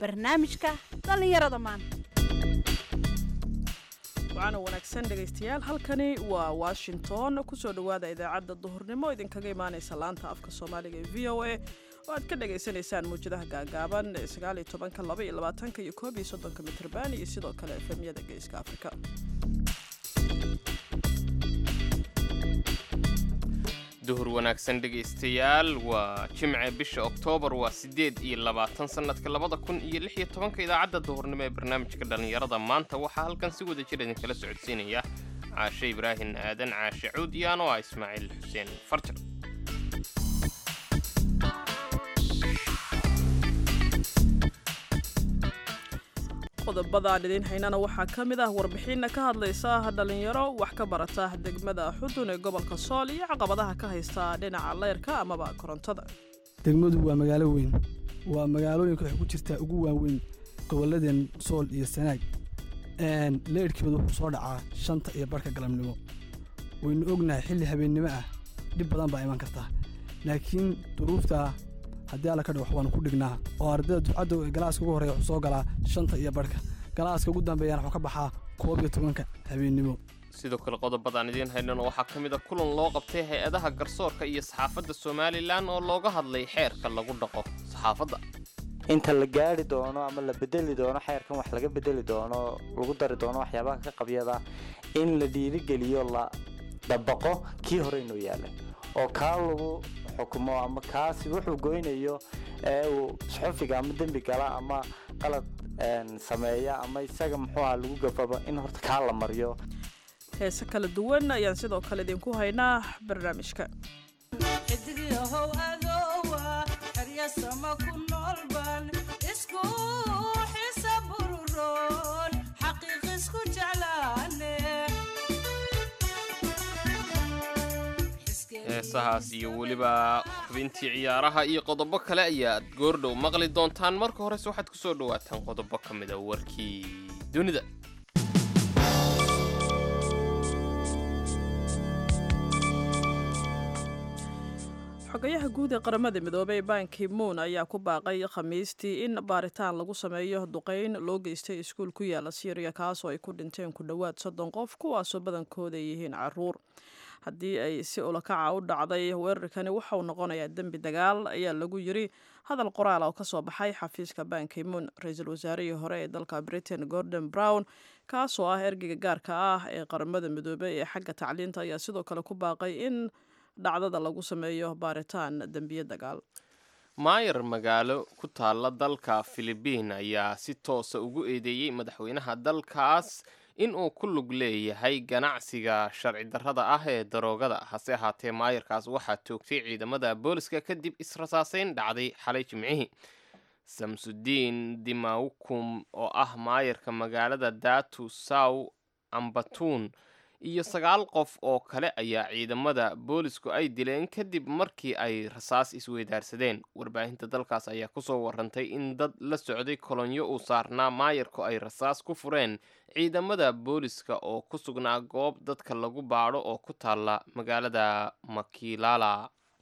barnaamijka dhallinyarada maanta wacaana wanaagsan dhegaystayaal halkani waa washington kusoo dhowaada idaacadda duhurnimo idinkaga imaanaysa laanta afka soomaaliga ee v o a oo aad ka dhagaysanaysaan muwjadaha gaagaaban ee sagaaliyo tobanka laba iyo labaatanka iyo koob iyo soddonka mitrban iyo sidoo kale efemyada geeska afrika duhur wanaagsan dhegaystayaal waa jimce bisha oktoobar waa siddeed iyo labaatan sannadka labada kun iyo lix iyo tobanka idaacadda duhurnimo ee barnaamijka dhallinyarada maanta waxaa halkan si wada jir idinkala socodsiinaya caashe ibraahin aadan caashe cuud iyo anoo ah ismaaciil xuseen farjar qodobadaan idiin haynana waxaa ka mid ah warbixinna ka hadlaysa dhallinyaro wax ka barata degmada xudun ee gobolka sool iyo caqabadaha ka haysta dhinaca leyrka amaba korontada degmadu waa magaalo weyn waa magaalooyinka waxay ku jirtaa ugu waaweyn gobolladeen sool iyo sanaag leyrhkeedu wuxuu soo dhacaa shanta iyo barhka galabnimo waynu ognahay xilli habeennimo ah dhib badan baa iman kartaa laakiin duruuftaa haddii alla ka dhig wax waanu ku dhignaa oo ardayda ducadda galaaska ugu horreya wuxuu soo galaa shanta iyo barhka galaaska ugu dambeeyana wuxuu ka baxaa koob iyo tobanka habeennimo sidoo kale qodobadaan idiin haynana waxaa ka mid a kulan loo qabtay hay-adaha garsoorka iyo saxaafadda somalilan oo looga hadlay xeerka lagu dhaqo saxaafadda inta la gaari doono ama la bedeli doono xeerkan wax laga bedeli doono lagu dari doono waxyaabaha ka qabyada in la dhiirigeliyo la dabaqo kii hore inuu yaalay oo kaa lagu xukumo ama kaasi wuxuu goynayo ee uu suxufiga ama dembi gala ama qalad sameeya ama isaga muxuu aha lagu gafaba in horta kaa la mariyo heese kala duwan ayaan sidoo kale idinku haynaa barnaamijka xidigyahow adowa xeryasama ku noolban isku xisa bururoon xaqiiq isku jeclaane heesahaas iyo weliba xubintii ciyaaraha iyo qodobo kale ayaad goordhow maqli doontaan marka horese waxaad ku soo dhowaataan qodobo ka mida warkii dunida xogayaha guud ee qaramada midoobey banki moon ayaa ku baaqay khamiistii in baaritaan lagu sameeyo duqeyn loo geystay iskuul ku yaala syriya kaasoo ay ku dhinteen ku dhowaad soddon qof kuwaasoo badankooda ay yihiin caruur haddii ay si ulakaca u dhacday weerarkani waxauu noqonayaa dembi dagaal ayaa lagu yiri hadal qoraal oo kasoo baxay xafiiska banki moon ra-iisul wasaarihii hore ee dalka britain gordon brown kaasoo ah ergeyga gaarka ah ee qaramada midoobey ee xagga tacliinta ayaa sidoo kale ku baaqay in dhacdada lagu sameeyo baaritaan dembiye dagaal maayar magaalo ku taalla dalka filibiin ayaa si toosa ugu eedeeyey madaxweynaha dalkaas in uu ku lug leeyahay ganacsiga sharci darrada ah ee daroogada hase ahaatee maayarkaas waxaa toogtay ciidamada booliska kadib israsaaseyn dhacday xalay jimcihii samsudiin dimawkum oo ah maayarka magaalada datu saw ambatuun iyo sagaal qof oo kale ayaa ciidamada boolisku ay dileen kadib markii ay rasaas isweydaarsadeen warbaahinta dalkaas ayaa kusoo warantay in dad la socday kolonyo uu saarnaa maayarku ay rasaas ku fureen ciidamada booliska oo ku sugnaa goob dadka lagu baadho oo ku taalla magaalada makilala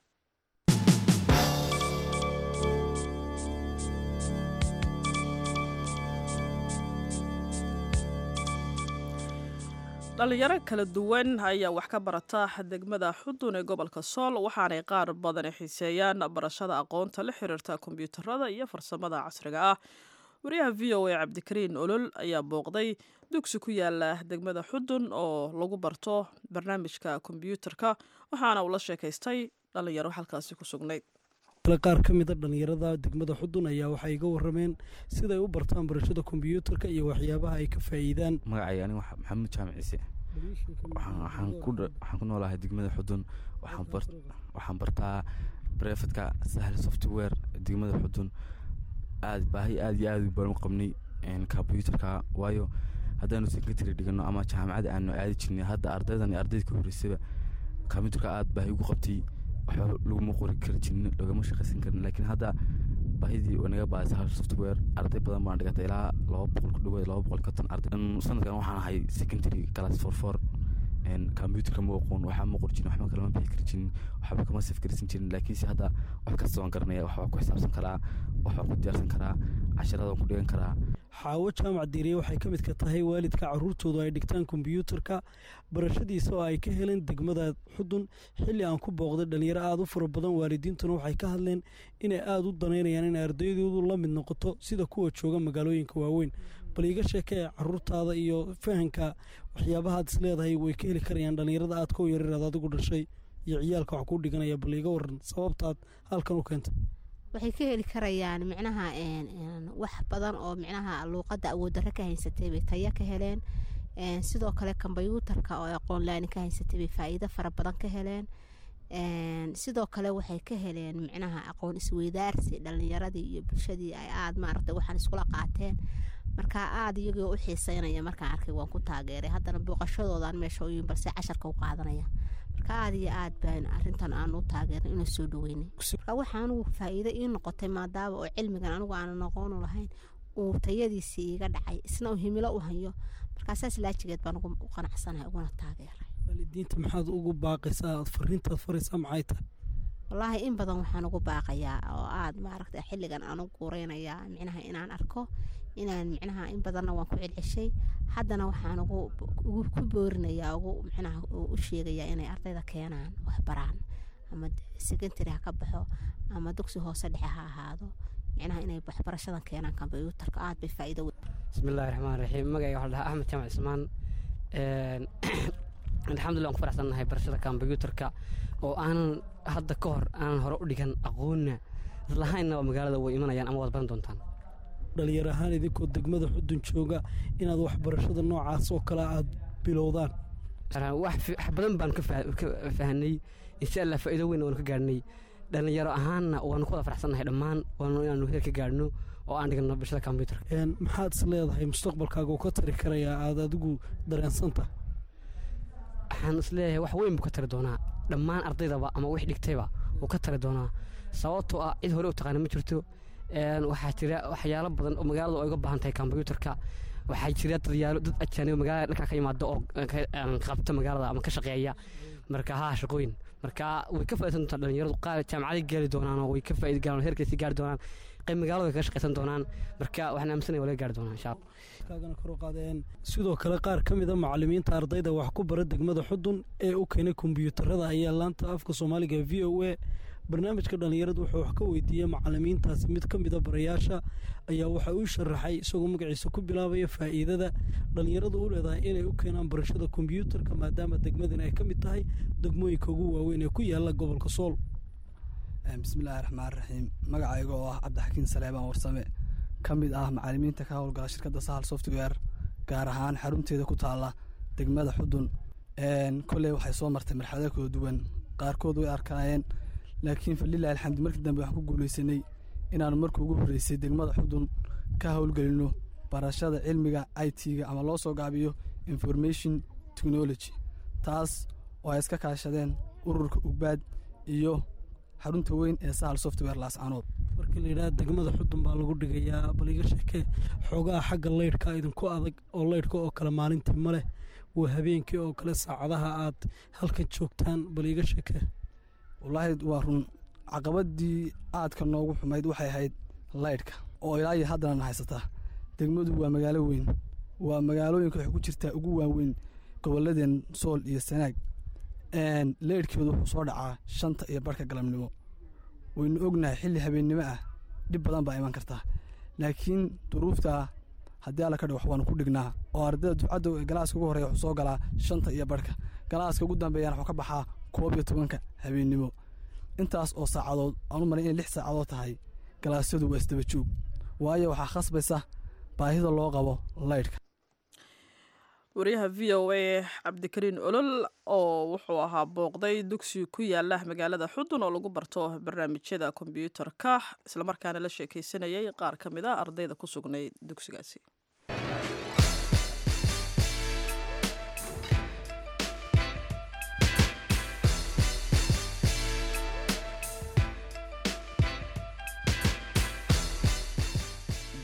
dhalinyaro kala duwan ayaa wax ka barata degmada xudun ee gobolka sool waxaanay qaar badani xiiseeyaan barashada aqoonta la xiriirta kombyuutarada iyo farsamada casriga ah wariyaha v o a cabdikariin olol ayaa booqday dugsi ku yaala degmada xudun oo lagu barto barnaamijka kombyuutarka waxaana uu la sheekaystay dhalinyaro halkaasi ku sugnayd qaar ka mida dhallinyarada degmada xudun ayaa waxay iga warameen siday u bartaan barashada kombyuutarka iyo waxyaabaha ay ka faa'iidaan magacay aniga maxamuud jaamac ciise waxaan ku noolahay degmada xudun waxaan bartaa brefadka sahal software degmada xudun aad baahi aad iyo aad baan u qabnay kombyuutarka waayo haddaanu secretary dhigano ama jaamacada aanu aadi jirnay hadda ardaydan ardayda ka horeysaba kombyuutarka aad baahi ugu qabtay waxba laguma qori kari jirin lagama shaqaysan karin laakiin hadda baahidii naga baadisa hal software arday badan baan dhigatay ilaa laba boqol ku dhawaad laba boqol konton arday sanadkan waxaan ahay secondary class for four kombyuutarka ma aqoon waxba ma qor jirin waxba kalama bixi kari jirin waxba kama safgarsan jirin laakiinse hadda wax kasta waan garanaya waxbaa ku xisaabsan karaa waxbaa ku diyaarsan karaa casharada waan ku dhigan karaa xaawo jaamac diiriye waxay ka midka tahay waalidka caruurtoodu ay dhigtaan kombyuutarka barashadiisa oo ay ka heleen degmada xudun xilli aan ku booqday dhalinyaro aada u fara badan waalidiintuna waxay ka hadleen inay aada u danaynayaan in ardaydoodu la mid noqoto sida kuwa jooga magaalooyinka waaweyn bal iiga sheekee caruurtaada iyo fahanka waxyaabahaad is leedahay way ka heli karayaan dhalinyarada aad ka yareeraad adigu dhashay iyo ciyaalka wax kuu dhiganaya bal iiga waran sababtaad halkan u keentay waxay ka heli karayaan micnaha wax badan oo micnaha luuqadda awooddarre ka haysatay bay taya ka heleen sidoo kale kombyuutarka oo aqoon laani ka haysatay bay faa'iido fara badan ka heleen sidoo kale waxay ka heleen micnaha aqoon isweydaarsi dhalinyaradii iyo bulshadii ay aada maaragtay waxaan iskula qaateen markaa aada iyagoo u xiiseynaya markaan arkay waan ku taageeray haddana booqashadoodan meesha uyin balse casharka u qaadanaya marka aada iyo aad baan arintan aan u taageernay inuu soo dhaweynay marka waxaa anugu faa'iido ii noqotay maadaama oo cilmigan anigu aanan aqoonu lahayn uu tayadiisii iiga dhacay isna uu himilo u hayo markaa saas laajigeed baan ugu qanacsanahay uguna taageeray waalidiinta maxaad ugu baaqaysaa aad fariintaad faraysaa maxay tahay wallaahi in badan waxaan ugu baaqayaa oo aada maaragta xilligan aan u guureynayaa micnaha inaan arko inaan micnaha in badanna waan ku celceshay haddana waxaan ugu ku boorinayaa ugu micnaha u sheegayaa inay ardayda keenaan waxbaraan ama secondary ha ka baxo ama dugsi hoose dhexe ha ahaado micnaha inay waxbarashadan keenaan kombyuutarka aad bay faa'iido weyn bismillahi raxmaan raxiim magacayga waxaa dhahaa axmed jaamac ismaan alxamdulillah waan ku faraxsannahay barashada kombyuutarka oo aanan hadda ka hor aanan hore u dhigan aqoonna islahaynna magaalada way imanayaan ama waad baran doontaan dhalinyar ahaan idinkoo degmada xudun jooga inaad waxbarashada noocaas oo kale aad bilowdaan wax badan baan ka fahanay insha allah faa'iido weyn waanu ka gaadhnay dhalinyaro ahaanna waanu ku wada faraxsannahay dhammaan waanu inaanu heer ka gaadhno oo aan dhigno barashada kombyuutarka maxaad is leedahay mustaqbalkaaga uu ka tari karayaa aad adigu dareensanta waxaan is leeyahay wax weyn buu ka tari doonaa dhammaan ardaydaba ama wix dhigtayba wuu ka tari doonaa sababtoo ah cid hore u taqaana ma jirto waxaa jira waxyaalo badan oo magaalada ay uga baahan tahay kombyuutarka waxaa jira dadyaalo dad ajaanibo magaalada dhankaa ka yimaada oo qabta magaalada ama ka shaqeeya marka haa shaqooyin marka way ka faa'iidsan doontaa dhalinyaradu qaar jaamacaday gaari doonaan oo way ka faa'iidi gaaraan heerkaasi gaari doonaan qayb magaalada way kaga shaqaysan doonaan marka waxaan aaminsanaya waa laga gaari doonaa insha allah kaagana kor u qaadeen sidoo kale qaar ka mid a macalimiinta ardayda wax ku bara degmada xudun ee u keenay kombiyuutarada ayaa laanta afka soomaaliga v o a barnaamijka dhallinyaradu wuxuu wax ka weydiiyey macalimiintaasi mid ka mida barayaasha ayaa waxa uu sharaxay isagoo magaciisa ku bilaabaya faa'iidada dhallinyaradu u leedahay inay u keenaan barashada kombiyuutarka maadaama degmadan ay ka mid tahay degmooyinka ugu waaweyn ee ku yaala gobolka sool bismillaahi raxmaan raxiim magacayga oo ah cabdixakiin saleebaan warsame ka mid ah macalimiinta ka howlgala shirkadda sahal software gaar ahaan xarunteeda ku taalla degmada xudun kolley waxay soo martay marxalado kala duwan qaarkood way arkaayeen laakiin falilahi alxamdi markii dambe waxaan ku guulaysanay inaanu markii ugu horreysay degmada xudun ka howlgelino barashada cilmiga i t-ga ama loo soo gaabiyo information technology taas oo ay iska kaashadeen ururka ugbaad iyo xarunta weyn ee sahal software laascanood markii la yidhaha degmada xudun baa lagu dhigayaa bal iga sheekee xoogaha xagga leydhka idinku adag oo leydhka oo kale maalintii ma leh waa habeenkii oo kale saacadaha aad halkan joogtaan bal iga sheekee wallaahi waa run caqabadii aadka noogu xumayd waxay ahayd laydhka oo ilaa iyo haddana haysataa degmadu waa magaalo weyn waa magaalooyinka waxay ku jirtaa ugu waaweyn gobolladeen sool iyo sanaag leydhkeedu wuxuu soo dhacaa shanta iyo barhka galabnimo waynu ognahay xilli habeennimo ah dhib badan baa iman kartaa laakiin duruuftaa haddii alla ka dhig wax waanu ku dhignaa oo ardayda dufcadda galaaska ugu horreya wuxuu soo galaa shanta iyo barhka galaaska ugu dambeeyana wuxuu ka baxaa koob iyo tobanka habeennimo intaas oo saacadood aanu maray inay lix saacadood tahay galaasyadu waa isdaba joog waayo waxaa khasbaysa baahida loo qabo laydhka wariyaha v o a cabdikariin olol oo wuxuu ahaa booqday dugsi ku yaala magaalada xudun oo lagu barto barnaamijyada kombyuutarka islamarkaana la sheekeysanayay qaar ka mid a ardayda ku sugnay dugsigaasi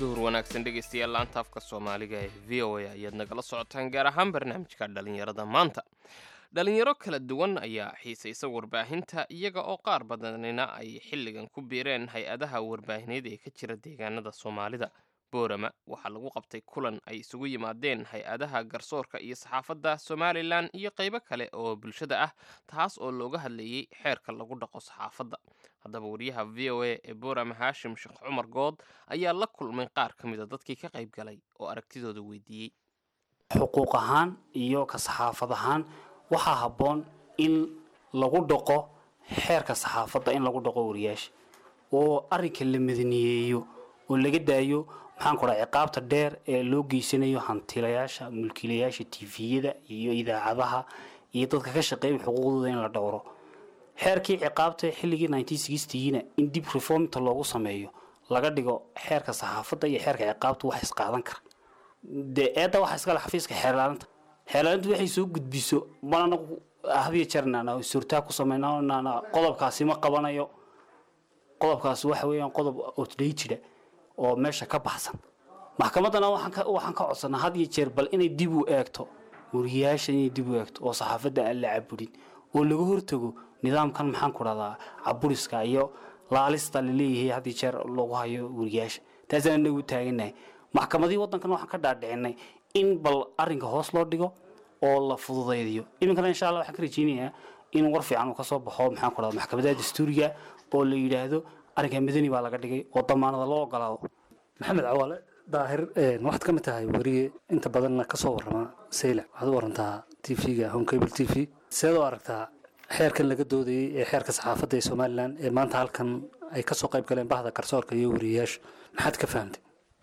duhur wanaagsan dhegaystayaal laanta afka soomaaliga ee v o a ayaad nagala socotaan gaar ahaan barnaamijka dhallinyarada maanta dhalinyaro kala duwan ayaa xiisaysa warbaahinta iyaga oo qaar badanina ay xilligan ku biireen hay-adaha warbaahineed ee ka jira deegaanada soomaalida boorama waxaa lagu qabtay kulan ay isugu yimaadeen hay-adaha garsoorka iyo saxaafadda somalilan iyo qaybo kale oo bulshada ah taas oo looga hadlayey xeerka lagu dhaqo saxaafadda haddaba wariyaha v o a ee boorama haashim sheekh cumar good ayaa la kulmay qaar ka mid a dadkii ka qayb galay oo aragtidooda weydiiyey xuquuq ahaan iyo ka saxaafad ahaan waxaa habboon in lagu dhaqo xeerka saxaafadda in lagu dhaqo wariyaasha oo arrinka la madaniyeeyo oo laga daayo maxaan ku dhaha ciqaabta dheer ee loo geysanayo hantilayaasha mulkiilayaasha tifiyada iyo idaacadaha iyo dadka ka shaqeeya xuquuqdooda in la dhowro xeerkii ciqaabta xilligii na in dib reformta loogu sameeyo laga dhigo xeerka saxaafadda iyo xeerka ciqaabta wax isqaadan kara dee eedda waxa iskale xafiiska xeerlaalinta xeerlaalintu waxay soo gudbiso mana anagu hadiyo jeer naana suurtaa ku sameynaa naana qodobkaasi ma qabanayo qodobkaasi waxa weeyaan qodob outdateda oo meesha ka baxsan maxkamaddana waxaan ka waxaan ka codsanaa had iyo jeer bal inay dib u eegto wariyaasha inay dib u eegto oo saxaafadda aan la caburin oo laga hortago nidaamkan maxaan ku dhahdaa caburiska iyo laalista laleeyahay had iyo jeer lagu hayo wariyaasha taasaan inagu taaganahay maxkamadii waddankan waxaan ka dhaadhicinay in bal arrinka hoos loo dhigo oo la fududaydiyo iminkana insha allah waxaan ka rajeynayaa in war fiican uu ka soo baxo maxaan ku dhahdaa maxkamadaha dastuuriga oo la yidhaahdo arrinka madani baa laga dhigay oo damaanada loo ogolaado maxamed cawaale daahir waxaad ka mid tahay weriye inta badanna ka soo warrama sayla waxaad u warantaa t v-ga home cable t v seed u aragtaa xeerkan laga doodayey ee xeerka saxaafadda ee somalilan ee maanta halkan ay ka soo qayb galeen bahda garsoorka iyo weriyayaasha maxaad ka fahamtay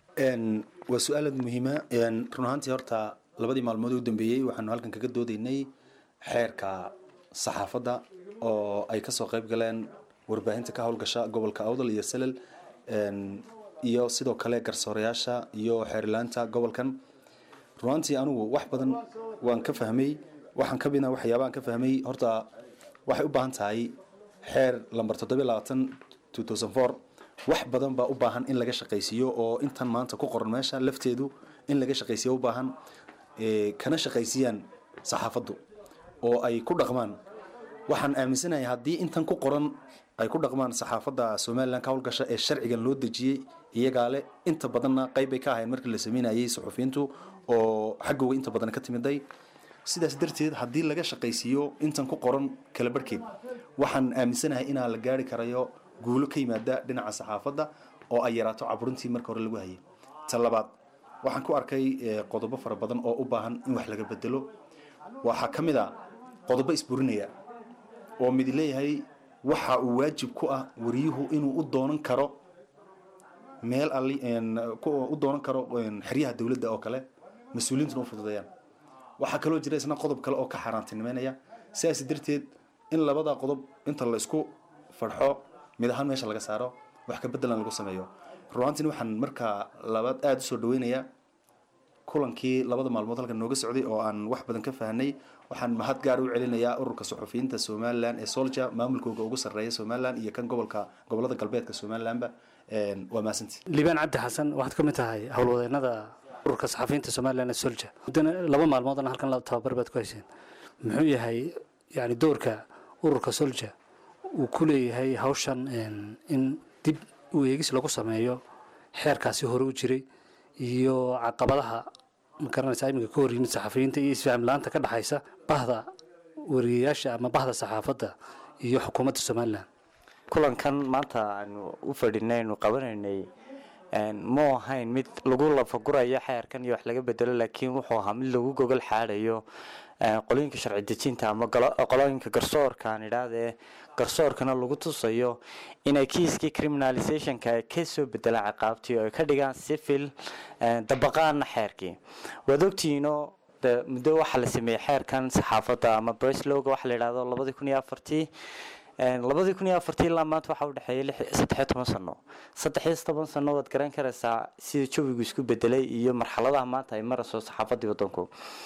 waa su-aal aad muhiima run ahaantii horta labadii maalmood u dambeeyey waxaanu halkan kaga doodaynay xeerka saxaafadda oo ay kasoo qayb galeen warbaahinta ka howlgasha gobolka awdal iyo salel iyo sidoo kale garsoorayaasha iyo xeerilaanta gobolkan runaantii anigu wax badan waan ka fahmay waxaan ka midna waxyaabahan ka fahmay horta waxay u baahan tahay xeer lamber toddobiyo labaatan two thousand four wax badan baa u baahan in laga shaqaysiiyo oo intan maanta ku qoran meesha lafteedu in laga shaqaysiiyo u baahan kana shaqaysiiyaan saxaafaddu oo ay ku dhaqmaan waxaan aaminsanahay haddii intan ku qoran ay ku dhaqmaan saxaafadda somalilan ka howlgasha ee sharcigan loo dejiyey iyagaa le inta badanna qayb bay ka ahayn markii la sameynayay suxufiyiintu oo xaggooga inta badan ka timiday sidaas darteed haddii laga shaqaysiiyo intan ku qoran kala barhkeed waxaan aaminsanahay inaa la gaari karayo guulo ka yimaada dhinaca saxaafadda oo ay yaraato caburintii marka hore lagu hayay ta labaad waxaan ku arkay qodobo fara badan oo u baahan in wax laga bedelo waxaa ka mid a qodobo isburinaya oo mid leeyahay waxa uu waajib ku ah wariyuhu inuu u doonan karo meel ali u doonan karo xeryaha dowladda oo kale mas-uuliyiintuna u fududeeyaan waxaa kaloo jira isna qodob kale oo ka xaaraantinimeynaya sidaas darteed in labada qodob inta la isku farxo mid ahaan meesha laga saaro wax ka bedelan lagu sameeyo runaantiin waxaan markaa labaad aada usoo dhaweynayaa kulankii labada maalmood halkan nooga socday oo aan wax badan ka fahnay waxaan mahad gaar u celinayaa ururka suxufiyiinta somalilan ee solja maamulkooga ugu sarreeya somalilan iyo kan gobolka gobolada galbeedka somalilanba waa mahadsantii liibaan cabdi xasan waxaad ka mid tahay howlwadeenada ururka saxafiyiinta somalilan ee solja muddana laba maalmoodna halkan la tababar baad ku hayseen muxuu yahay yani doorka ururka solja uu ku leeyahay hawshan in dib u eegis lagu sameeyo xeerkaasi hore u jiray iyo caqabadaha magaranaysa iminka ka hor yimid saxafiyiinta iyo isfaham la-aanta ka dhexaysa bahda wariyayaasha ama bahda saxaafadda iyo xukuumadda somalilan kulankan maanta aanu u fadhinay aynu qabanaynay mu ahayn mid lagu lafagurayo xeerkan iyo wax laga bedelo laakiin wuxuu ahaa mid lagu gogol xaadayo qolooyinka sharci dejinta ama qolooyinka garsoorka aan idhaahdee garsoorkana lagu tusayo inay kiiskii criminalizationka ay kasoo bedelaan ciqaabtii oo ay ka dhigaan civil dabaqaana xeerkii waad ogtihiinoo muddo waxaa la sameeyey xeerkan saxaafadda ama breslowga waxa la yidhahdo labadii kun iyo afartii labadii kun iyo afartii ilaa maanta waxaa udhexeeyay saddexiyo toban sano saddexiyo toban sano waad garan karaysaa sida jawigu isku bedelay iyo marxaladaha maanta ay marayso saxaafaddii waddanku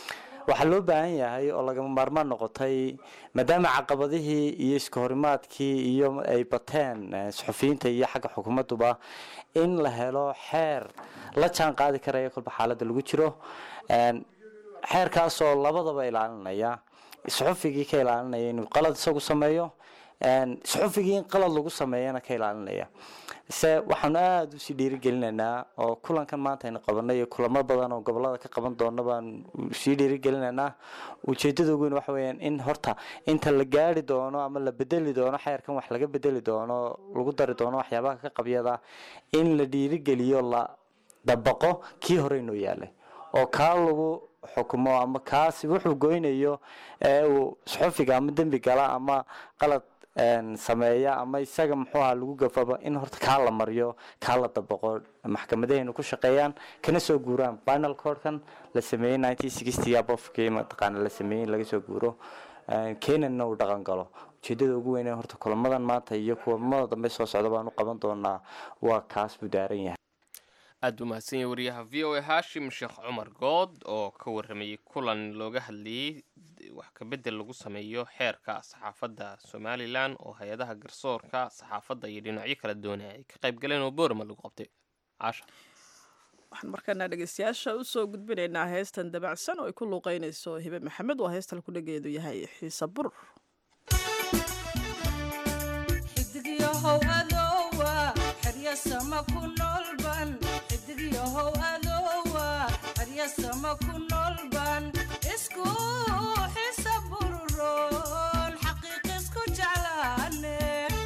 waxaa loo baahan yahay oo lagama maarmaan noqotay maadaama caqabadihii iyo iska horimaadkii iyo ay bateen eh, suxufiyiinta iyo xagga xukuumadduba in la helo xeer la jaan qaadi karaya kolba xaaladda lagu jiro Een, xeerkaasoo labadaba ilaalinaya suxufigii ka ilaalinaya inuu qalad isagu sameeyo een, suxufigii in qalad lagu sameeyana ka ilaalinaya se waxaanu aada usii dhiirigelinaynaa oo kulankan maanta aynu qabanay iyo kulamo badan oo gobolada ka qaban doona baan sii dhiirigelinaynaa ujeedada ugu weyn waxa weeyaan in horta inta la gaari doono ama la bedeli doono xeerkan wax laga bedeli doono lagu dari doono waxyaabaha ka qabyada in la dhiirigeliyo la dabaqo kii hore inoo yaalay oo kaa lagu xukumo ama kaasi wuxuu goynayo ee uu suxufiga ama dembi gala ama qalad een, sameeya ama isaga muxuu aha lagu gafaba in horta kaa la mariyo kaa la dabaqo maxkamadahaynu ku shaqeeyaan kana soo guuraan final cordkan la sameeyey nineteen sixty abofkii mataqaana la sameeyey in laga soo guuro Een, kenyanna uu dhaqan galo ujeedada ugu weyn ee horta kulamadan maanta iyo kulamada dambe soo socda baan u qaban doonaa waa kaas buu daaran yahay aad buu mahadsan yahay wariyaha v o a hashim sheekh cumar good oo ka waramayey kulan looga hadlayey wax kabedel lagu sameeyo xeerka saxaafadda somalilan oo hay-adaha garsoorka saxaafadda iyo dhinacyo kala doonaya ay ka qayb galeen oo boorama lagu qabtay caasha waxaan markaana dhegeystayaasha usoo gudbinaynaa heestan dabacsan oo ay ku luuqeynayso hibe maxamed waa heestan kudhageedu yahay xiise burur xidigyahow adoowa xerya sama ku noolban xidigyahow adoowa xerya sama ku noolban isku xisa bururoon xaqiiq isku jeclaane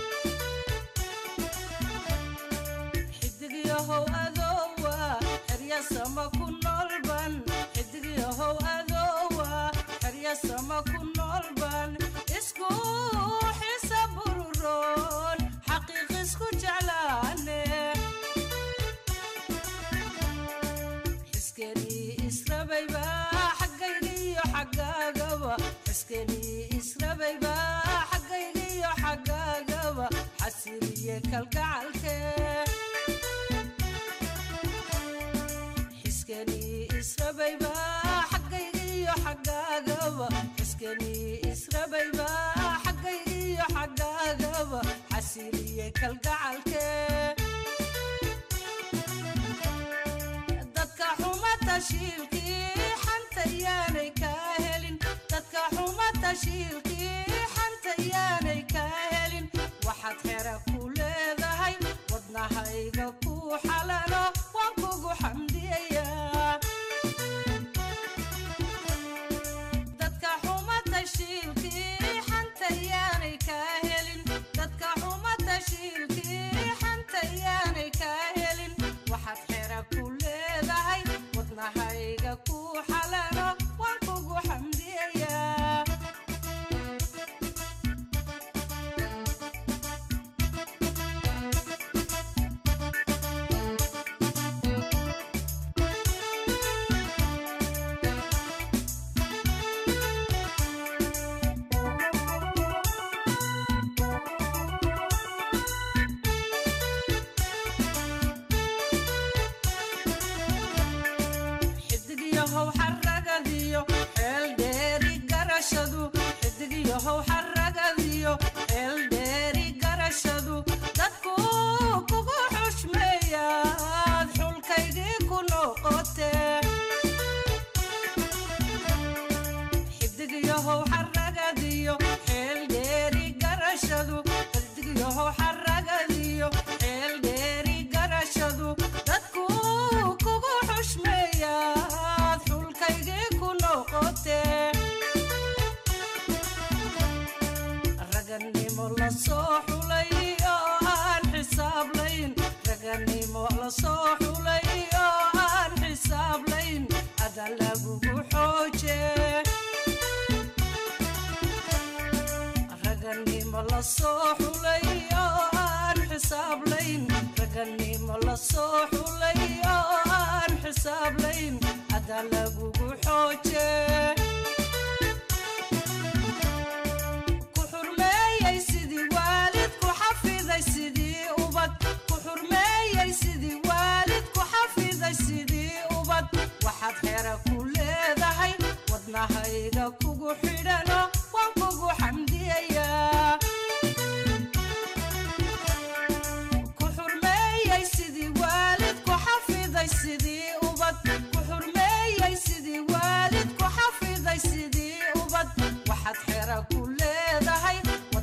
xidigyahow adoowa xerya sama ku noolban xidigyahow adoowa xerya sama ku noolban isku xisa bururoon xaqiiq isku jeclaane xiskenii israbayba xaggaygiyo xaggaagaba xiskenii israbayba xaggaygiyo xaggaagaba xasiliye kalgacalke xiskenii israbayba xaggaygiyo xaggaagaba xiskenii israbayba xaggaygiyo xaggaagaba xasiliye kalgacalke dadka xuma tashiilkii xanta yaanay kaa helin dadka xuma tashiilkii xanta yaanay kaa helin waxaad xera ku leedahay wadnahayga ku xalalo waan kugu xamdiyayaa dadka xuma tashiilkii xanta yaanay kaa helin dadka xuma tashiilkii xanta yaanay kaa helin waxaad xera ku leedahay wadnahayga ku xalalo waan kugu xamdiyayaa xidigyahow xaragadiyo xeel dheeri garashadu xidigyahow xaragadiyo xeel dheeri garashadu dadku kugu xushmeeyaad xulkaygii ku noqotee xidigyahow xaragadiyo xeel dheeri garashadu xidigyahow xaragadiyo xeel dheeri garashadu dadku kugu xushmeeyaad xulkaygii ku noqotee raganimo la soo xulay oo aan xisaablayn raganimo la soo xulay oo aan xisaablayn ada lagugu xoojee raganimo la soo xulay oo aan xisaablayn raganimo la soo xulay oo aan xisaablayn ada lagugu xoojee ku xurmeeyey sidii waalid ku xafiday sidii ubad ku xurmeeyey sidii waalid ku xafiday sidii ubad waxaad xera ku leedahay wadnaha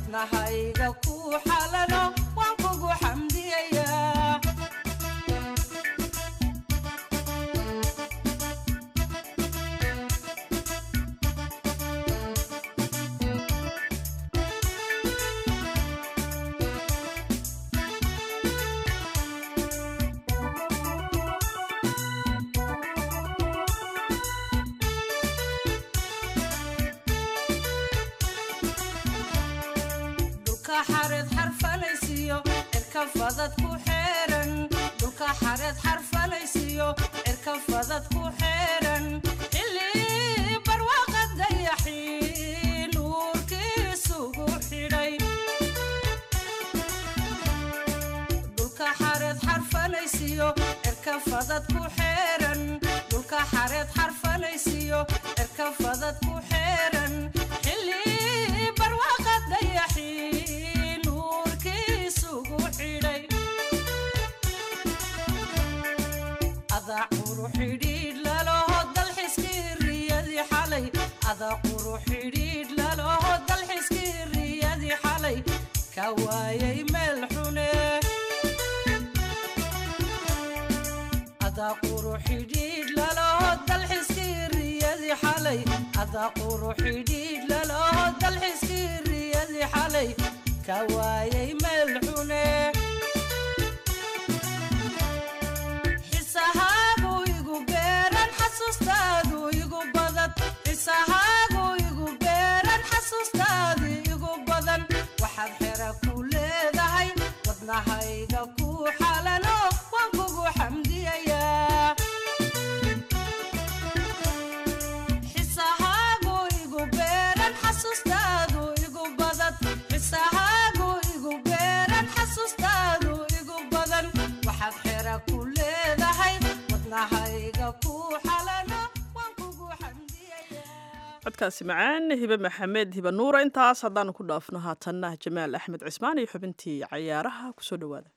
wadnahayga ku xalano waan kugu xamdiyayaa dhulka xareed xarfanaysiyo cirka fadad ku xeeran dhulka xareed xarfanaysiyo cirka fadad ku xeeran xilli barwaaqa dayaxii nuurkiisugu xidhay dhulka xareed xarfanaysiyo cirka fadad ku xeeran dhulka xareed xarfanaysiyo cirka fadad ku xeeran xilli barwaaqa dayaxii nuurkiisugu xidhay adaa quru xidhiidh laloho dalxiskii riyadii xalay adaa quru xidhiidh laloho dalxiskii riyadii xalay ka waayay meel xune adaa quru xidhiidh laloho dalxiskii riyadii xalay adaa quru xidhiidh laloho dalxiskii riyadii xalay ka waayay meel xune xisahaagu igu beeran xasuustaadu igu badan xisahaagu igu beeran xasuustaadu igu badan waxaad xera ku leedahay wadnahayga ku xalano waan kugu xamdiyayaa xisahaagu igu beeran xasuustaadu igu badan xisahaagu igu beeran xasuustaadu igu badan waxaad xera ku leedahay wadnahayga ku xalano waan kugu codkaasi macaan hibe maxamed hibe nuura intaas haddaanu ku dhaafno haatanna jamaal axmed cismaan iyo xubintii cayaaraha kusoo dhowaada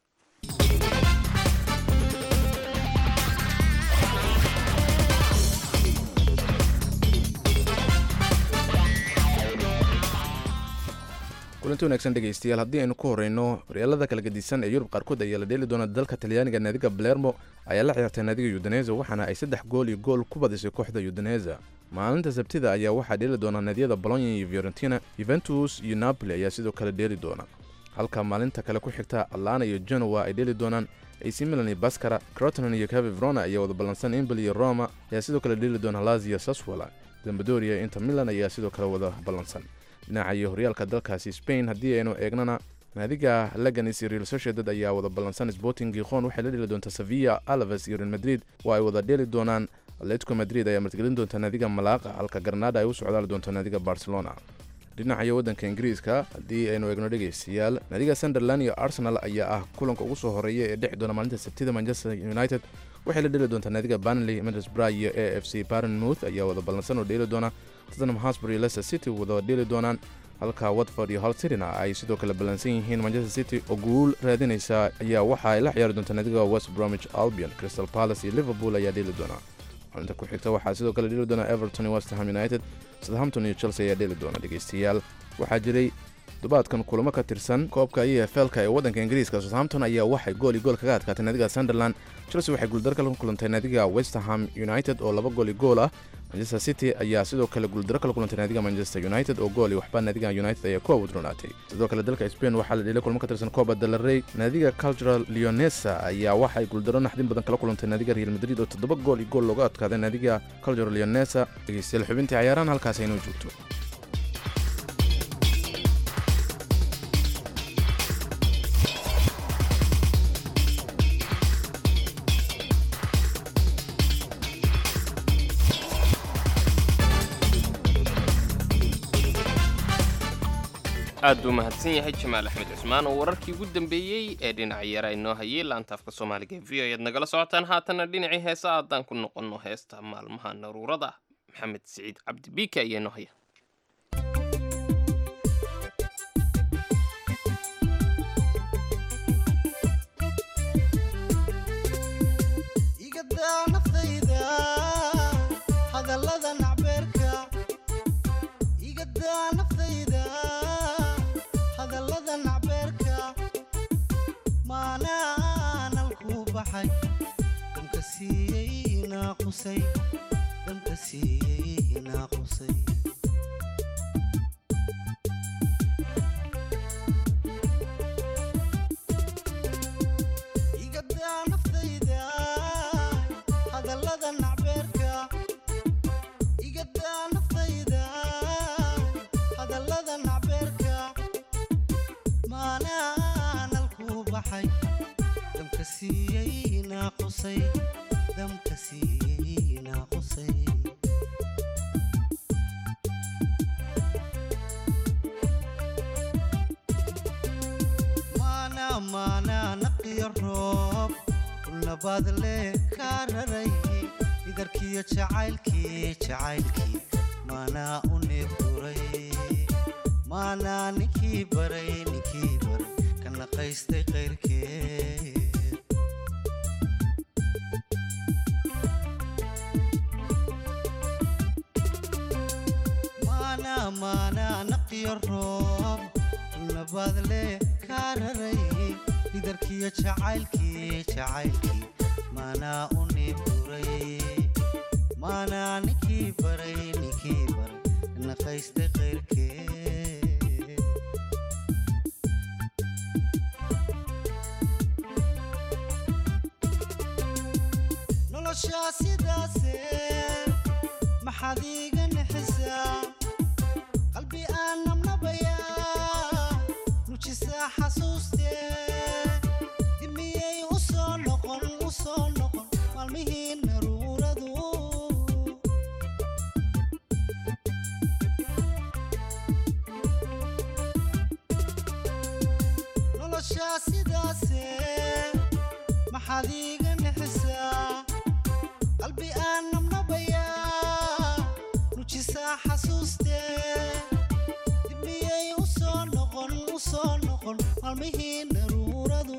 kulanti wanaagsan dhegaystayaal haddii aynu ku horeyno horyaalada kala gedisan ee yurub qaarkood ayaa la dheeli doona dalka talyaaniga naadiga balermo ayaa la ciyaartay naadiga yudaneza waxaana ay saddex gool iyo gool ku badisay kooxda yudaneza maalinta sabtida ayaa waxaa dheeli doona naadiyada bolonya iyo fiorentina yuventus iyo napoli ayaa sidoo kale dheeli doona halka maalinta kale ku xigta atlana iyo genoa ay dheeli doonaan ac milan iyo baskara crotonan iyo cavi verona ayaa wada ballansan imbel iyo roma ayaa sidoo kale dheeli doona lazio saswala zambadoria inter milan ayaa sidoo kale wada ballansan dhinaca iyo horyaalka dalkaasi spain haddii aynu eegnana naadiga leganis iyo real sociedad ayaa wada ballansan sporting gikhon waxay la dheli doontaa sevilla alaves iyo real madrid oo ay wada dheeli doonaan atletico madrid ayaa martigelin doonta naadiga malaaqa halka granada ay u socdaali doonto naadiga barcelona dhinacayo waddanka ingiriiska haddii aynu eegno dhegaystayaal naadiga sunderland iyo arsenal ayaa ah kulanka ugu soo horeeya ee dhexi doona maalinta sabtida manchester united waxay la dheli doontaa naadiga banley middlesbrough iyo a f c barenmouth ayaa wada ballansan oo dheeli doona tottenham hotspur iyo leicester city wada dheeli doonaan halka watford iyo hull cityna ay sidoo kale ballansan yihiin manchester city oo guul raadinaysa ayaa waxa ay la ciyaari doontaa naadiga west bromwich albion crystal palace iyo liverpool ayaa dheeli doona maalinta ku xigta waxaa sidoo kale dheeli doona everton iyo westham united southampton iyo chelsea ayaa dheeli doona dhegaystayaal waxaa jiray dubaadkan kulamo ka tirsan koobka e f lka ee waddanka ingiriiska southampton ayaa waxay gool iyo gool kaga adkaatay naadiga sunderland chelsea waxay guuldaro kala kulantay naadiga westerham united oo laba gool iyo gool ah manchester city ayaa sidoo kale guuldaro kala kulantay naadiga manchester united oo gool iyo waxba naadiga united ayaa ku awdronaatay sidoo kale dalka spain waxaa la dhelay kulmo ka tirsan coba delarey naadiga cultural leonesa ayaa waxay guuldaro naxdin badan kala kulantay naadiga real madrid oo toddoba gool iyo gool looga adkaaday naadiga cultural leonesa dhegeystayaal xubintii cayaarahan halkaas aynoo joogto aad buu mahadsan yahay jamaal axmed cusmaan oo wararkii ugu dambeeyey ee dhinaca yara inoo hayay laantaafka soomaaliga v o ayaad nagala socotaan haatanna dhinacii heesa haddaan ku noqonno heesta maalmaha naruurada maxamed siciid cabdi biike ayaa inoo haya igadaa naftayda hadallada nacbeerka igadaa naftayda naaqusay damka siiyey naaqusay igadaa naftayda hadallada nacbeerka igadaa naftayda hadallada nacbeerka maanaan alkuu baxay damka siiyey naaqusay damka siiyey naaqusay maana maana naqiyo roob nabaad le kaa raray idarkiyo jacaylkii jacaylkii maanaa u neebduray maanaa ninkii baray ninkii baray ka naqaystay qayrkeed maana maana naqiyo roob nabaad le kaa raray idarkiyo jacaylkii jacaylkii maanaa u neebduray maanaa ninkii baray ninkii baray ka naqaystay qayrkeed noloshaa sidaase maxaad iiga nixisaa qalbi aan nabnabayaa nujisaa xasuustee dimiyey u soo noqon u soo noqon maalmihii naruuradu noloshaa sidaase maxaad iiga nixisaa qalbi aan nabnabayaa nujisaa xasuustee dibmiyey u soo noqon u soo noqon maalmihii naruuradu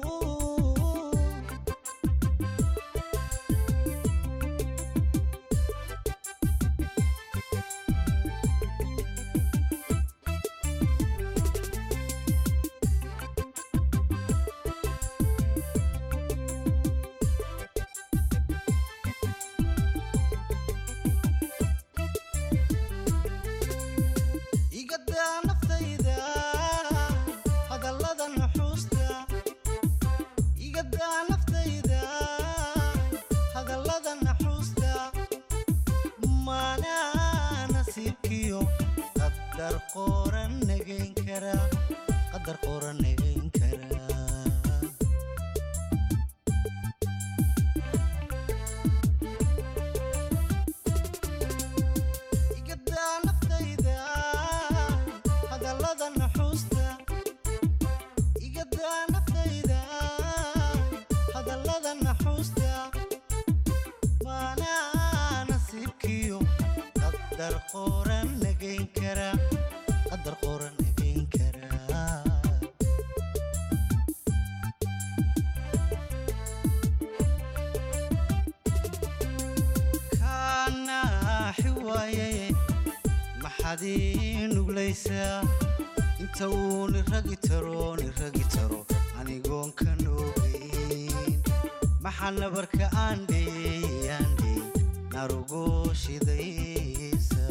igadaa naftayda hadallada nuxuusta igadaa naftayda hadallada naxuusta maanaa nasiibkiyo qadar qoran nagayn kara qadar qoran nagayn kara igadaa naftayda hadallada naxuusta igadaa naftayda hadallada naxuusta maanaa nasiibkiyo qadar qoran nagayn kara qadar qoran nagayn kara kaanaaxi waaye maxaad ii nuglaysaa inta uu niragi taro niragi taro anigoon ka noogeyn maxaa nabarka aan dheeyey aan dheeyey narugo shidaysa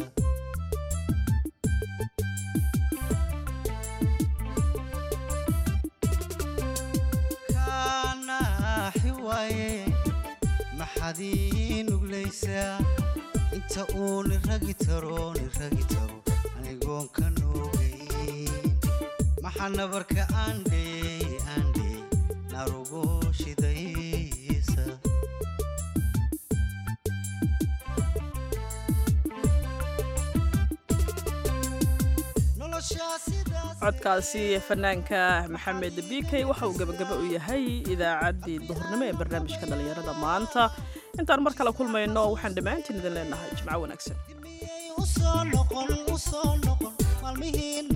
kaanaaxi waaye maxaad ii nuglaysaa inta uu niragi taro niragi taro anigoon ka noogeyn maxaa nabarka aan dheeyey aan dheeyey narugo shidaysa noloshaa sidaas codkaasi fanaanka maxamed bikey waxa uu gebagaba u yahay idaacaddii duhurnimo ee barnaamijka dhallinyarada maanta intaan mar kale kulmayno waxaan dhammaantiin idin leenahay jimco wanaagsan u soo noqon u soo noqon maalmihii